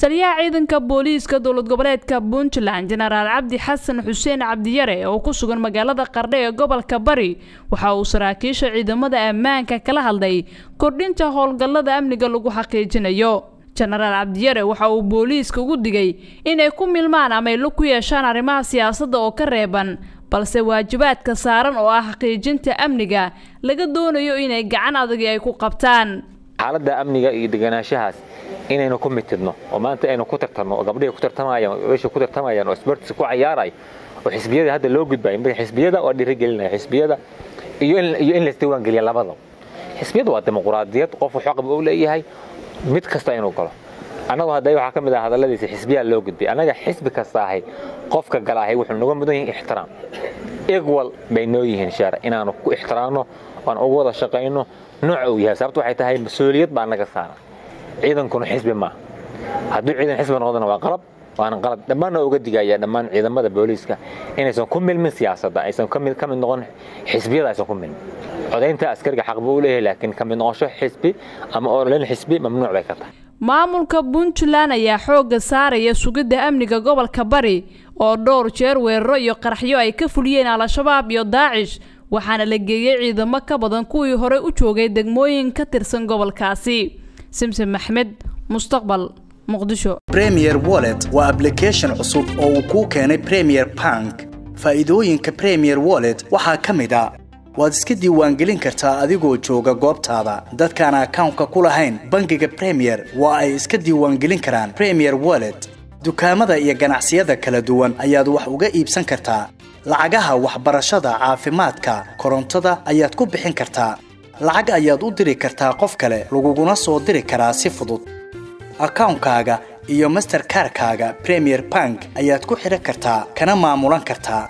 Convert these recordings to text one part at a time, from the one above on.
taliyaha ciidanka booliiska dowlad goboleedka puntland jenaraal cabdi xasan xuseen cabdiyare oo ku sugan magaalada qardhe ee gobolka bari waxa uu saraakiisha ciidamada ammaanka kala hadlay kordhinta howlgallada amniga lagu xaqiijinayo jenaraal cabdiyare waxa uu booliiska ugu digay inay ku milmaan ama ay ku yeeshaan arrimaha siyaasadda oo ka reeban balse waajibaadka saaran oo ah xaqiijinta amniga laga doonayo inay gacan adagi ay ku qabtaan xaaladda amniga iyo deganaanshahaas inaynu ku mitidno oo maanta aynu ku tartanno oo gabdhihi ku tartamayaan wiisha ku tartamayaan oo sports ku ciyaaray oo xisbiyada hadda loo gudbayo marka xisbiyada waa dhiirigelinaya xisbiyada iyo in iyo in la isdiiwaan geliya labada xisbiyadu waa dimuqraadiyad qof wuxuu qab u leeyahay mid kasta inuu galo annagu hadday waxaa ka mid ah hadalladiisa xisbiyaa loo gudbay annaga xisbi kasta ahay qofka galaahay wuxuu naga mudan yahay ixtiraam equal bay noo yihiin shaar inaanu ku ixtiraamno aan ugu wada shaqayno nooca uu yahay sababtu waxay tahay mas-uuliyad baa naga saaran ciidankuna xisbi maaha hadduu ciidan xisbi noqdana waa qalab waana qalad dhammaanna uga digaya dhammaan ciidamada booliiska inaysan ku milmin siyaasadda aysan ka mid noqon xisbiyada aysan ku milmin codaynta askariga xaq buu u leeyahay laakiin ka mid noqosho xisbi ama ololin xisbi mamnuuc bay ka tahay maamulka puntland ayaa xoogga saaraya sugidda amniga gobolka bari oo dhowr jeer weeraro iyo qaraxyo ay ka fuliyeen al-shabaab iyo daacish waxaana la geeyey ciidamo ka badan kuwii hore u joogay degmooyin ka tirsan gobolkaasi simsim maxmed mustaqbal muqdisho premier wallet waa ablication cusub oo uu kuu keenay premier bank faa'iidooyinka premier wallet waxaa ka mid a waad iska diiwaangelin kartaa adigoo jooga goobtaada dadkaan akawnka ku lahayn bangiga premier waa ay iska diiwaangelin karaan premier wallet dukaamada iyo ganacsiyada kala duwan ayaad wax uga iibsan kartaa lacagaha waxbarashada caafimaadka korontada ayaad ku bixin kartaa lacag ayaad u diri kartaa qof kale laguguna soo diri karaa si fudud akawnkaaga iyo masterkarkaaga premier bank ayaad ku xidhan kartaa kana maamulan kartaa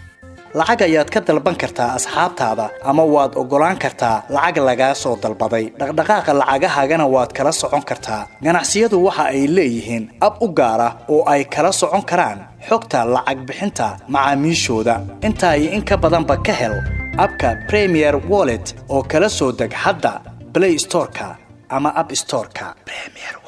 lacag ayaad ka dalban kartaa asxaabtaada ama waad oggolaan kartaa lacag lagaa soo dalbaday dhaqdhaqaaqa lacagahaagana waad kala socon kartaa ganacsiyadu waxa ay leeyihiin ab u gaar ah oo ay kala socon karaan xogta lacag bixinta macaamiishooda intaa iyo in ka badanba ka hel abka premier wallet oo kala soo deg hadda blay storeka ama ab storeka